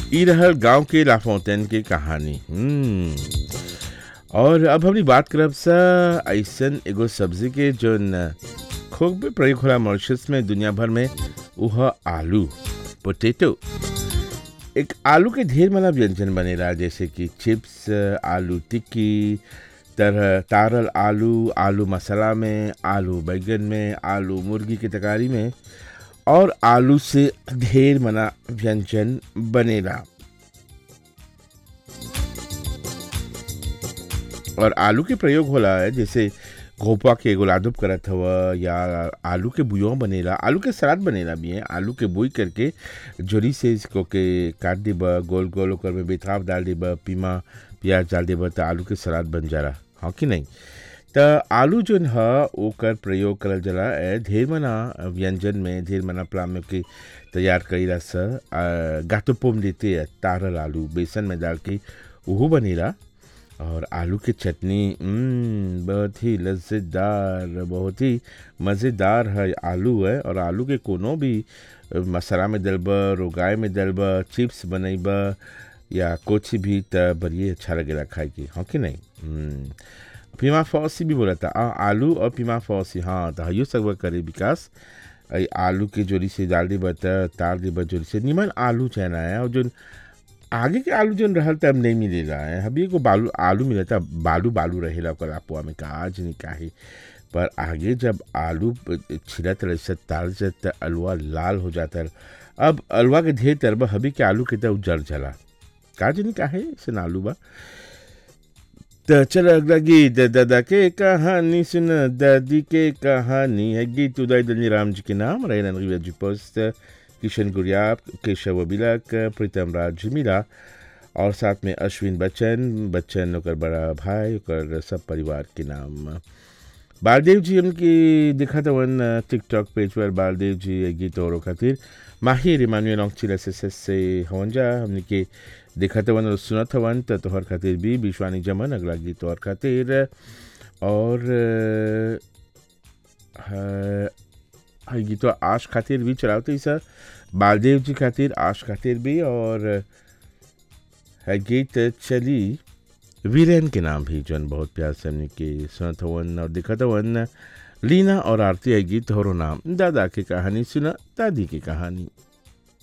ई रहल गांव के लाफोंटेन के कहानी हम्म और अब हमनी बात करब सा ऐसन एगो सब्जी के जोन खूब प्रयोग होला मॉरिशस में दुनिया भर में वह आलू पोटैटो एक आलू के ढेर माना व्यंजन बनेला जैसे कि चिप्स आलू टिक्की तरह तारल आलू आलू मसाला में आलू बैगन में आलू मुर्गी की तकारी में और आलू से ढेर मना व्यंजन बनेला और आलू के प्रयोग होला है जैसे घोपा के एगो लादुप करत हव या आलू के बुआ बनेला आलू के सलाद बनेला भी है आलू के बुई करके जोरी से इसको के काट देब गोल गोल ओकर में बेताब डाल देब पीमा प्याज डाल देब तो आलू के सलाद बन जाला हाँ कि नहीं त आलू जोन ह ओकर प्रयोग करल जाला ए ढेर मना व्यंजन में ढेर मना प्लाम में के तैयार कईला स गातोपोम देते तारल आलू बेसन में डाल के उहो बनेला और आलू की चटनी हम्म, बहुत ही लज्जेदार बहुत ही मज़ेदार है आलू है और आलू के कोनो भी मसाला में डलब रोगाए में डलब चिप्स बनैब या कुछ भी त बड़िए अच्छा लगेला खाए के हाँ कि नहीं हम्म, पीमा फौसी भी बोला था आ, आलू और पीमा फौसी हाँ तो हयो सब करे विकास आई आलू के जोड़ी से डाल देब त तार देब जोड़ी से निमन आलू चना है और जो आगे के आलू जन रहल त अब नहीं मिलेला है अभी एगो बालू आलू मिलता बालू बालू रहेला ओकर अपुआ में काज नहीं काहे पर आगे जब आलू छिलत रहे से ताल से त अलुआ लाल हो जाता अब अलुआ के ढेर तरब हबी के आलू के त उजड़ जाला काज नहीं काहे से आलू बा त चल अगला गीत दादा के कहानी सुन दादी के कहानी है गीत उदय दलनी राम जी के नाम रैन जी पोस्ट किशन गुड़िया केशव अबिलक प्रीतम राज मीरा और साथ में अश्विन बच्चन बच्चन ओकर बड़ा भाई ओकर सब परिवार के नाम बालदेव जी उनकी दिखा था वन टिकटॉक पेज पर बालदेव जी ये गीत और खातिर माहिर इमानुएल ऑक्चिल एस एस एस से हवन जा हमने के देखा था वन और सुना था वन तो तोहर खातिर भी विश्वानी जमन अगला गीत और खातिर और अ, गीत आश खातिर भी चलाते सर बालदेव जी खातिर आश खातिर भी और है गीत चली वीरेन के नाम भी जौन बहुत प्यार से हमने के सुनत हवन और दिखत हवन लीना और आरती है गीत होरो नाम दादा की कहानी सुना दादी की कहानी